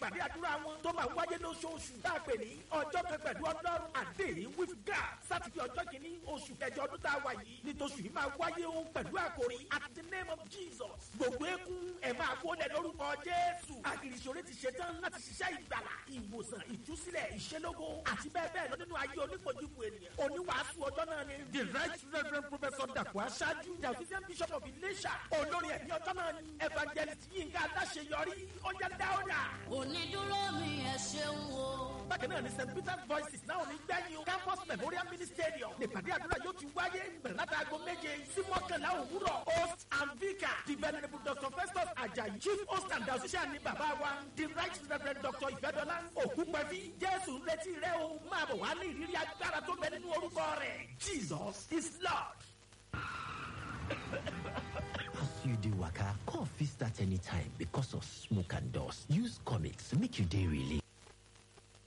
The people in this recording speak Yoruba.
ìpàdé àdúrà wọn tó máa wáyé lóṣooṣù tá a pè ní ọjọ́ kan pẹ̀lú ọlọ́run àdéhìn with God sátidé ọjọ́ kìíní oṣù kẹjọ ọdún tá a wà yìí nítòsù yìí máa wáyé ohun pẹ̀lú àkòrí at the name of Jesus gbogbo eégún ẹ̀ máa wọlé lórúkọ Jésù àgìrìṣòro ti ṣetán láti ṣiṣẹ́ ìgbàlà ìwòsàn ìtúsílẹ̀ ìṣelógo àti bẹ́ẹ̀ bẹ́ẹ̀ lọ nínú ayé onípojúpo ènìyàn oníwàásù ọjọ́ náà ni the right reverend professor dàpọ̀ aṣáájú the official bishop of Ilésà olórí ẹ̀mí ọjọ́ náà ni evangelist Yínká Aláṣeyọrí ọjà dáúdà. onídúró mi ẹ ṣeun o. bákan náà ni st peter's voices náà ò ní gbẹ́yìn o campus memorial mini stadium nípàdé àdúrà yóò ti wáyé bẹ̀rẹ̀ láti aago méje sí mọ́kànlá òwúrọ̀ host and vicar the venerable dr festus ajayi chief host and associate ni bàbá wa the right reverend dr ifedola ògúnpẹ̀fí jésù ń retí rẹ o máa bọ̀ wá ní ìrírí agbára tó bẹ nínú orúkọ rẹ̀ jesus is lord. As you dey waka, cough fit start anytime because of smoke and dust. Use comics make you dey relieved.